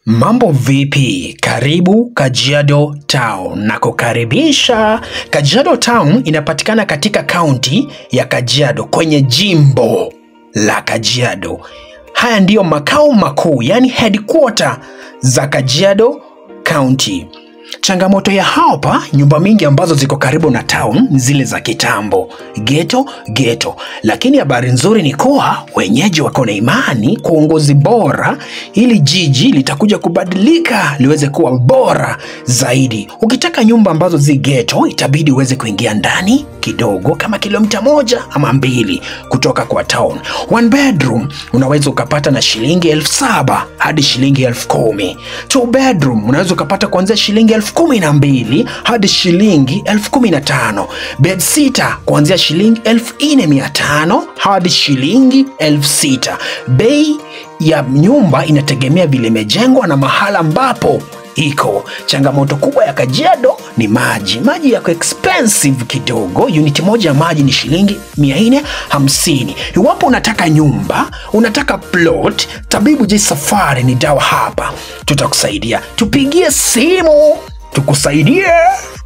Mambo vipi? Karibu Kajiado Town na kukaribisha. Kajiado Town inapatikana katika kaunti ya Kajiado kwenye jimbo la Kajiado. Haya ndiyo makao makuu, yani headquarter za Kajiado County. Changamoto ya hapa, nyumba mingi ambazo ziko karibu na town ni zile za kitambo, geto geto. Lakini habari nzuri ni kuwa wenyeji wako na imani kwa uongozi bora, ili jiji litakuja kubadilika liweze kuwa bora zaidi. Ukitaka nyumba ambazo zi geto, itabidi uweze kuingia ndani kidogo, kama kilomita moja ama mbili kutoka kwa town. One bedroom unaweza ukapata na shilingi elfu saba hadi shilingi elfu kumi. Two bedroom unaweza ukapata kuanzia shilingi elfu kumi na mbili hadi shilingi elfu kumi na tano. Bed sita kuanzia shilingi elfu nne mia tano hadi shilingi elfu sita. Bei ya nyumba inategemea vile imejengwa na mahala ambapo iko. Changamoto kubwa ya Kajiado ni maji. Maji yako expensive kidogo. Uniti moja ya maji ni shilingi 450. Iwapo unataka nyumba, unataka plot, Tabibu J Safari ni dawa hapa, tutakusaidia. Tupigie simu tukusaidie.